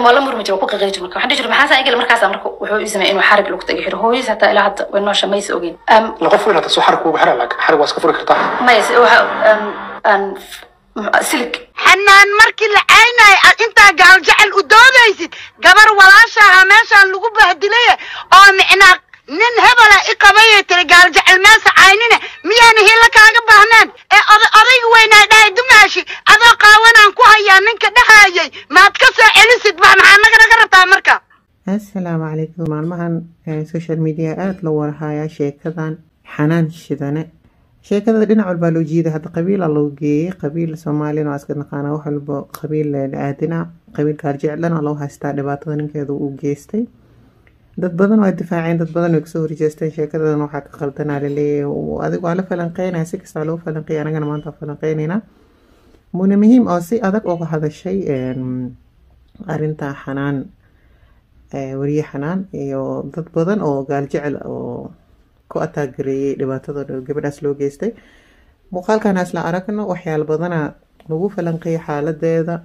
waa la murmi jira waa ku qaqiri jira marka waxaan dhihi jiray maxaa saa igale markaasa marka wuxuu ii sameeyay inuu xarig lagu tagi xiro hooyadiis hataa ilaa hadda way noosha maysa ogeyn Am, la qof weyn hata soo xarig kuugu xiran laakiin xarig waa iska furi kartaa maya se- waxa am, aan silig xanaan markii la caynay aad intaa gaaljecel u doodaysid gabar walaashaha meeshaan lagu bahdilaye oo micnaa nin hebela i qabayay tiri gaaljecel meesa caynine miyaan hila kaaga baahneen ee oda- odayga weynaa dhahay dumaashi adoo qaawanaan ku hayaa ninka dhahayay maad ka soo celisid ba maxaa naga naga rabtaa marka assalaamu calaykum maalmahan eh, social media aada loo warhayaa sheekadan xanaan shidane sheekada dhinac walbaa loo jiiday hadda qabiila loo geeyey qabiil soomaalina waa iska naqaana wax walba qabiil aadina qabiil gaarjeclana loo haystaa dhibaatada ninkeeda uu geystay dad badan waa difaaceen dad badan way kasoo horjeesteen sheekadan waxaa ka qaldanaa laleeyahay adigu waa la falanqeynaya si kastaa loo falanqeeya anagana maanta waa falanqeynayna muna muhiim oo si adag uga hadashay em, arrinta xanaan eh, weriye xanaan iyo dad badan oo gaaljecel oo ku ataagareeyay dhibaatada gabadhaas loo geystay muuqaalkan isla aragno waxyaala badana lagu falanqeeyay xaaladeeda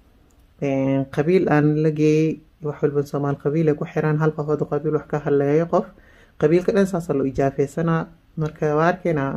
een, qabiil aan la geeyey wax walba soomaal qabiil ay ku xiraan hal qof haduu qabiil wax ka haleeyo qof qabiilka dhan saasa loo ijaafeysanaa marka waa arkaynaa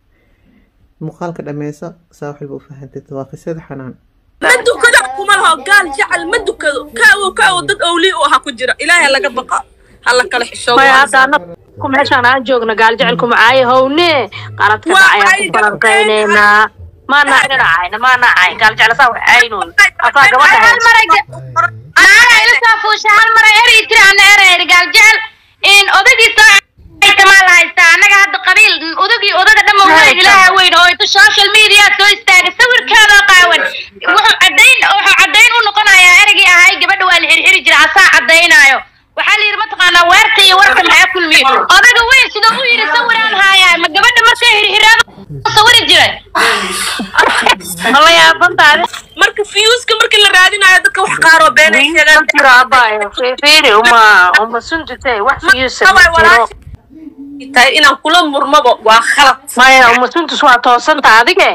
muuqaalka dhameyso saa wax walba u fahantid waa qisada xanaan ma dukado kuma laho gaal jecel ma dukado kaawo kaawo dad owlii u ahaa ku jira ilaahay laga baqa hala kala xishoodo maya hadda anag ku meeshaan aan joogno gaaljecel kuma caayo howne qaladka Waa dhacayaan ay ku falanqayneynaa maana inana caayna maana cayn gaaljecel saa wax caynoy asaa gabadha hal maray maana ila soo fuusha hal maray eri tiri ana ereyri gaaljecel in odagiisa kamaa la haystaa annaga hadda qabiil odagii odaga dhamma weyn ilaaha weyn oo inta social media soo istaagay sawirkeeda qaawan wuxuu cadayn wuxuu cadayn u noqonayaa ereygii ahay gabadha waa la xirxiri jira asaa cadaynaayo waxaa la yidhi mataqaanaa weerta iyo warka maxaa kulmiye odaga weyn sidoo u yidhi sawiraan haayaa ma gabadha markay xirxiraado sawiri jiray mala yaabantaade marka fiyuuska markii la raadinayo dadka wax qaaroo beenay sheegaan jiro abayo fiiri uma uma suntite wax fiyuusa Haway jiro walaasha tahay inaan kula murmabo waa khalad maya uma suntus waa toosanta adige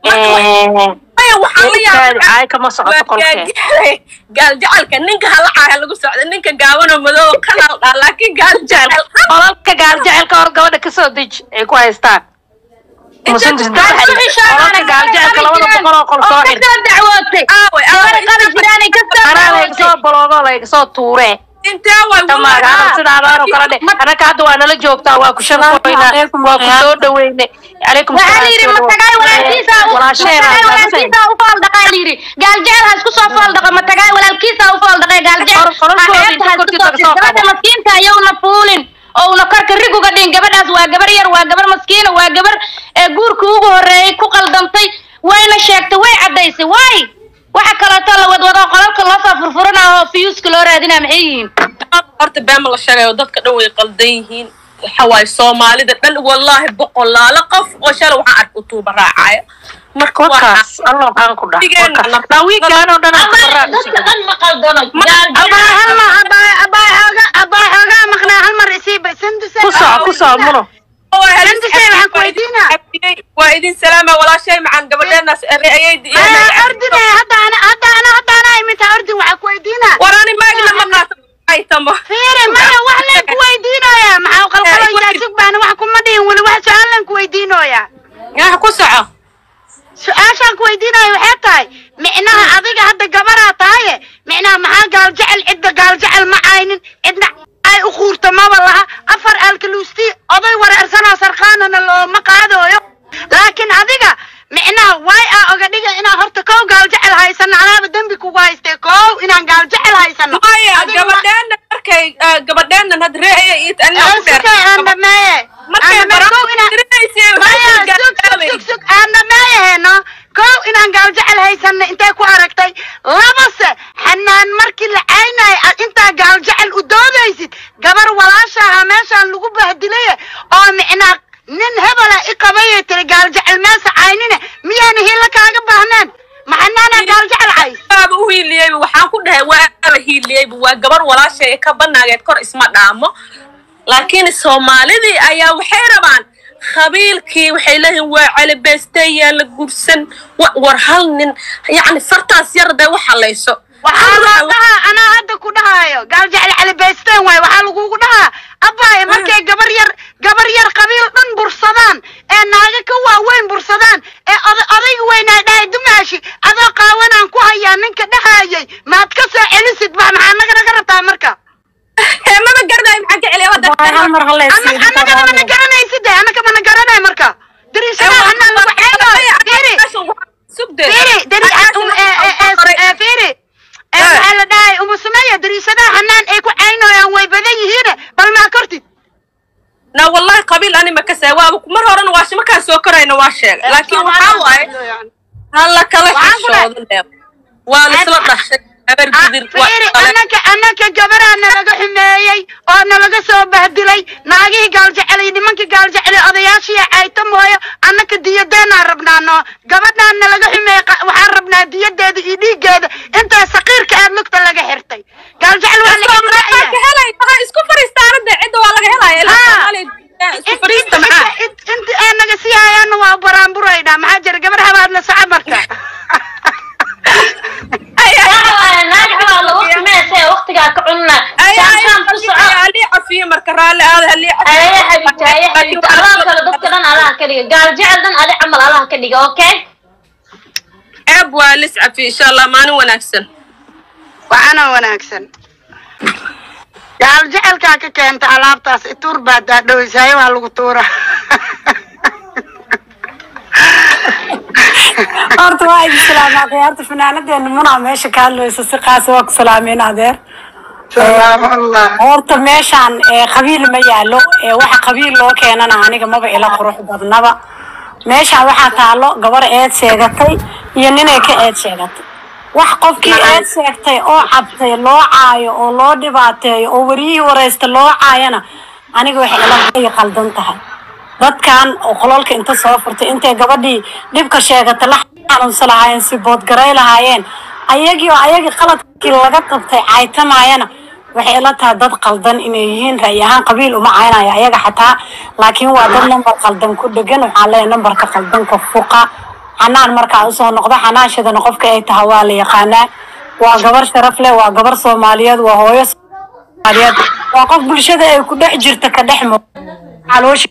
maya waxaan la yaabay caay kama socoto kolkee gaal jecelka ninka halacaaya lagu socda ninka gaabanoo madow kanal dhaa laakiin gaal jecel qolalka gaaljecelka hor gabadha kasoo deji ay ku haystaan musuntus qolalka gaaljecelka labada boqol oo qol soo xir kasoo dacwootay Aaway, gabadha aaway. qali jiraanay kasoo anaa dacwootay lagasoo boloogo lagasoo tuure intee way tamaagaana sidaadaan oo kale dhe anaka hadda waa nala joogtaa waa ku shankoyna waa ku soo dhaweyne calaykum waxaa la yidhi matagaay walaalkiisa matagaay walaalkiisa u fool dhaqaa la yidhi gaaljecel ha isku soo fool dhaqa matagaay walaalkiisa u fool dhaqay gaaljecel Qololkoodii ha eebta ha isku korkiisa soo kasoo gabadha qabo. maskiinta ayowna fuulin oo una korka rig uga dhin gabadhaas waa gabar yar waa gabar maskiina waa gabar ee guurka ugu horeeyay ku qaldamtay wayna sheegtay way caddaysay waay waxa kaleeto la wadwado qolalka loo soo furfuranaa oo fiyuuska loo raadinaa maxay yihiin horta beema la sheegayo dadka dhan way qaldan yihiin waxa waaye soomaalida dhan wallaahi boqolaalo qof oo shalay waxaan arka utuuba raacaya marka waa wakaas alla waxaan ku dhaha dhawiigaan oo dhan aan ka dadka dhan ma qaldano abaa hal ma abaa abaa xooga abaa xoogaa maqnaa hal mar isiiba sanduse ku soco ku soco muno Sandusay, waxaan ku weydiinaa. waa idin salaama walaashay macaan gabadheenaas ayaydi Aa, ordine haddaana haddaana haddaana iminta ordin waxaa ku weydiinaa waraani maagna ma qaata ay tamo fiiri maya wax leen ku weydiinooyaa maxaa qalqaloyaa sug baana wax kuma dhihin weli wax su-aal leen ku weydiinooyaa yaa ku soco su-aashaan ku weydiinaya waxay tahay micnaha adiga hadda gabaraa tahaye micnaha maxaa gaaljecel cidda gaaljecel ma aynin cidna ay u quurta maba laha afar alkaluusti oday wareersanoo sarkaanana looma qaadooyo laakiin adiga micnaha way aa oga dhiga inaan horta kow gaaljecel haysano anaaba dembi kugu haystay kow inaan gaaljecel haysano maya Adiga ma- gabadheenna markay ah, gabadheennan had reeaya iyo Aan sugay aan dhameeye markay aan dhameeye kow inaan maya sug sug sug sug aan dhameeyaheno kow inaan gaaljecel haysano intay ku aragtay labase xanaan markii la caynay aad intaa gaaljecel u doodaysid gabar walaashaha meeshaan lagu bahdilaye oo micnaa nin hebela i qabayay tiri gaaljecel meesa caynine miyaana hila kaaga baahneen maxanaana gaaljecel cays waaba u hiiliyeyba waxaan ku dhahay waaba hiiliyeyba waa gabar walaashay ka banaageed kor isma dhaamo laakiin soomaalidii ayaa waxay rabaan qabiilkii waxay leeyihiin waa calibeestayaa la gursan wa- war hal nin yacni fartaas yar dee wax halayso waxaa loo dhahaa anaa hadda weyn waay waxaa lagugu dhahaa abaaye markay gabar yar gabar yar qabiil dhan bursadaan ee naaga ka waaweyn bursadaan ee oda- odayga weynaa dhahay dumaashi adoo qaawanaan ku hayaa ninka dhahayay maad ka soo celisid ba maxaa naga naga rabtaa marka mama garanayo maxaa ka celiya Waa hal mar hala Ana- anagana mana garanaysid de anaga mana garanay marka dariishadaha hanaan lagu ceynayo fiiri fiiri dari um, eh, eh, eh, eh, fiiri Eh, waxaa la dhahay umu sumeeya dariishadaha hanaan ay ku ceynoyaan way badan yihiine bal maa kortid na wallahi qabiil ani ma kasay waaba mar horena waa markaan soo korayna waa sheegay laakiin waxaa waaye hala kala Waxaan ku dhahay- xishoodo leeb waa lisla dhashay habar Ah, gidir waa fiiri kale anaka anaka gabaraa nalaga xumeeyey oo nalaga soo bahdilay naagihii gaaljecelay nimankii gaaljecelay odayaashii cayta mooyo anaka diyadeenaan rabnaa noo gabadhaan nalaga xumeeyey qa- waxaan rabnaa diyadeeda iyo dhiigeeda intaa saqiirka aad lugta laga xirtay gaaljecel waa laga Waxaa ka xiraya helay waxaa isku fariistaana de cidda waa laga helaya ilaa Ah. Soomaaliya isku fariista maxaa inta ay naga sii hayaana waa baraanburayna maxaa jira gabar habaad la soco marka waqtigaa ka cunna Ay, ay, shaamshaan ku soco halii cafiye marka raalli aada halii cafiye aya xabibta aya xabibta alaha kale dadka dhan alaha ka dhiga gaal jecel dhan adi camal alaha ka dhiga okay ceeb waa lis cafiye insha allah maalin wanaagsan waxaana wanaagsan gaal jecelkaa ka keenta alaabtaas ituur baa daadhoweysaay waa lagu tuura horta waa idin salaamaaday horta fanaanadeena munaa meesha ka hadlayso si qaasa waa ku salaameen adeer salaamullah horta meeshaan ee qabiil ma yaalo ee waxa qabiil loo keenana aniga maba ila qurux badnaba meeshaan waxaa taalo gabar eed sheegatay iyo ninay ka eed sheegatay wax qofkii eed sheegtay oo cabtay loo caayo oo loo dhibaateeyo oo wariyihii wareysta loo caayana aniga waxay ila ay qaldan tahay dadkan oo qololka inta soo furtay intay gabadhii dhibka sheegatay la xanuunsan lahaayeen si boodgaray lahaayeen ayagii oo ayagii qaladkii laga qabtay caytamaayana waxay ila tahay dad qaldan inay yihiin ra'yi ahaan qabiil uma caynayo ayaga xataa laakiin waa dad nambar qaldan ku dhegan waxaan leeyahay nambarka qaldanka fuqa xanaan markaa usoo noqdo xanaanshadana qofka ay tahay waa la yaqaanaa waa gabar sharaf leh waa gabar soomaaliyeed waa hooyo soomaaliyeed waa qof bulshada ay ku dhex jirta ka dhex muuq caloosha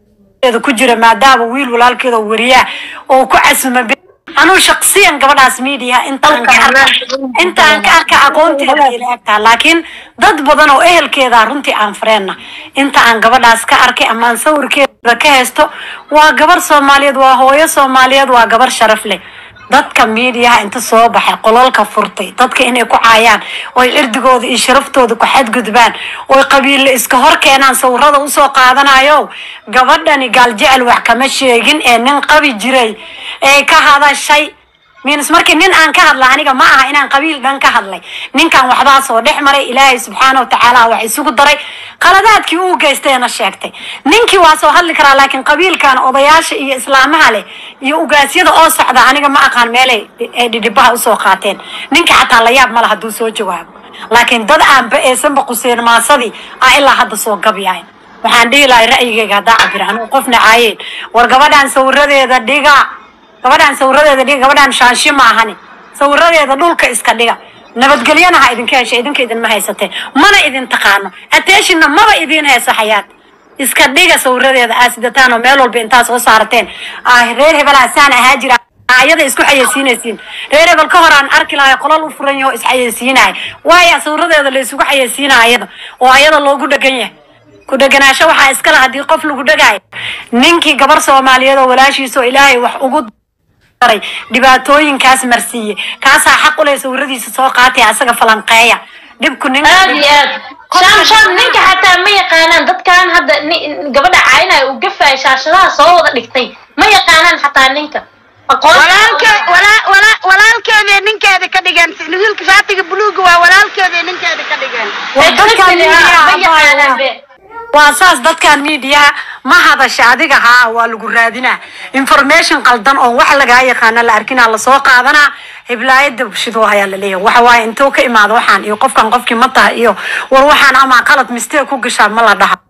da ku jira maadaama wiil walaalkeeda wariyaa oo ku casuma anuu shaqsiyan gabadhaas media intaan ka arka intaan ka arka aqoonteeda ila egtaa laakiin dad badan oo ehelkeeda runtii aan fareenna inta aan gabadhaas ka arkay ama aan sawirkeeda ka haysto waa gabar soomaaliyeed waa hooyo soomaaliyeed waa gabar sharaf leh dadka miidiyaha inta soo baxay qololka furtay dadka inay ku caayaan oy cirdigooda iyo sharaftooda ku xadgudbaan oy qabiille iska hor keenaan sawirada usoo qaadanayo gabadhani gaaljecel wax kama sheegin ee nin qabi jiray ee ka hadashay miins markii nin aan ka hadla aniga ma aha inaan qabiil dhan ka hadlay ninkan waxbaa soo dhex maray ilaahay subxaana wa tacaala wax isugu daray qaladaadkii uu geystayna sheegtay ninkii waa soo hadli karaa laakiin qabiilkan odayaasha iyo islaamaha leh iyo ugaasyada oo socda aniga ma aqaan meelay ay dhidhibaha usoo qaateen ninka xataa la yaab mala hadduu soo jawaabo laakiin dad aanba eesanba quseen maasadii aa ilaa hadda soo gabyahay waxaan dhihi lahay ra'yigayga haddaa cabira anuu qofna caayeen war gabadhan sawiradeeda dhiga gabadhaan sawiradeeda dhiga gabadhaan shaanshi ma ahani sawiradeeda dhulka iska dhiga nabadgelyana ha idinka hesha idinka idinma haysatee mana idin taqaano attentionna maba idin hayso xayaat iska dhiga sawiradeeda aa sidataan oo meel walba intaa soo saarateen ah reer hebelaa saan ahaa jira ayada isku xayeysiinaysiin reer hebel ka hor aan arki lahay qolal u furan yaho isxayeysiinaya waaya sawiradeeda la isugu xayeysiinaya ayada oo ayada loogu dhegan yahay ku dheganaasho waxaa iskale haddii qof lagu dhegaayo ninkii gabar soomaaliyeed oo walaashiisa oo ilaahay wax ugu daray dhibaatooyinkaas marsiiye kaasaa xaq u leh sawiradiisa soo qaatay asaga falanqeeya dhibku ninka aad iyo aad shaam shaam ninka xataa ma yaqaanaan dadkan hadda ni- gabadha caynaya uu gafaya shaashadaha soo wada dhigtay ma yaqaanaan xataa ninka aqoon walaalke walaa- walaa- walaalkeeday ninkeeda ka dhigeen wiilka shaatiga buluuga waa walaalkeeday ninkeeda ka dhigeen Waa dadkan ma miidiyaha yaqaanaan be waa saas dadkan miidiyaha ma hadasha adiga haa waa lagu raadinaa information qaldan oo wax lagaa yaqaana la arkinaa lasoo qaadanaa hiblaayada bulshado ayaa la leeyahay waxa waaye intuu ka imaado waxaan iyo qofkan qofkii ma tahay iyo war waxaan ama qalad mistake ku gashaa ma la dhaha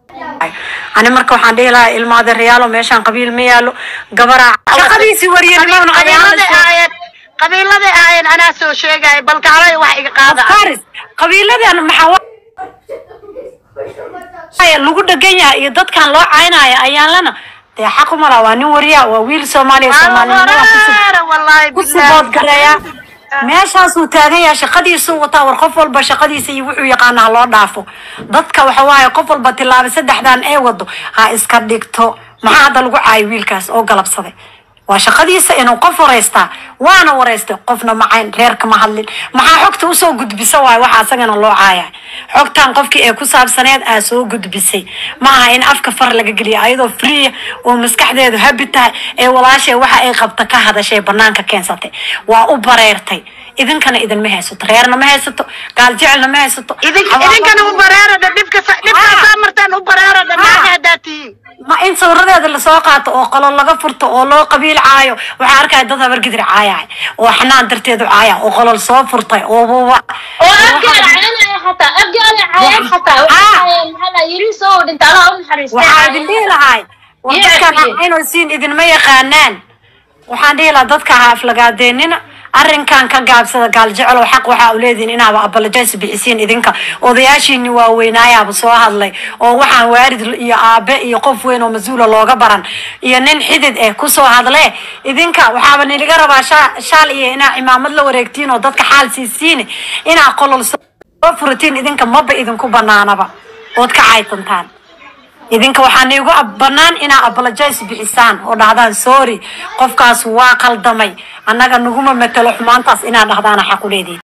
ani marka waxaan dhihi lahaa ilmaade reyaalo meeshaan qabiil ma yaalo gabaraa shaqadiisii wariyanimona qabiiladay ahaayeen qabiiladay ahaayeen anaa soo sheegaya bal kaalay wax iga qaada faris qabiiladan maxaa wa- Ay, lagu dhegan yahay iyo dadkan loo caynaya ayaan lana dee xaq uma laha waa nin wariya waa wiil soomaaliya soomaalinimada kusib Wareere, wallaahi ku bilaahi. sibood gareeya meeshaasuu taagan yahay shaqadiisuu wataa war qof walba shaqadiisa iyo wuxuu yaqaana ha loo dhaafo dadka waxa waaye qof walba tilaaba saddexdan ee wado ha iska dhigto maxaa hadda lagu caayo wiilkaas oo galabsaday waa shaqadiisa inuu qof wareystaa waana wareystay qofna macayn reerka ma hadlin maxaa xogta usoo gudbisa waay waxa asagana loo caaya xogtan qofkii ee ku saabsaneed aa soo gudbisay ma aha in afka far laga geliya ayadoo free oo maskaxdeedu habi tahay ee walaashay waxa ay qabta ka hadashay banaanka keensatay waa u bareertay idinkana idinma haysato reerna ma haysato gaal jecelna ma haysato idin Xawaalo- idinkana u bareeradha dhibka sa- dhibkaasaa martaan u bareeradha naaga haddaad tihiin ma in sawiradeeda lasoo qaato oo qolo laga furto oo loo qabiil caayo waxaa arkaya dad habargidir caayay oo xanaan darteedu caaya oo qolol soo furtay oo buuba oo abgaala cayanaya xataa abgaala cayan xataa waxaa maxaa la yiri soo dhinta allah u naxariistay waxaa idin dhihi lahay war Yes, dadkan yes. inuu siin idinma yaqaanaan waxaan dhihi lahaa dadka ha aflagaadeenina arrinkan ka gaabsada gaal jecelow xaq waxaa u leedihin inaaba apologize bixisiin idinka odayaashiini waaweynaayaaba soo hadlay oo waxaan waarid iyo aabe iyo qof weyn oo mas-uula looga baran iyo nin xidid eh kusoo hadlee idinka waxaaba niliga rabaa sha- shaal iyo inaa cimaamad la wareegtiin oo dadka xaal siisiin inaa qolol soo furatiin idinka maba idinku banaanaba ood ka caytantaan idinka waxaa niigu ab- bannaan inaa apologize bixisaan oo dhahdaan sorry qofkaas waa qaldamay annaga naguma matelo xumaantaas inaa dhahdaana xaq u leedihin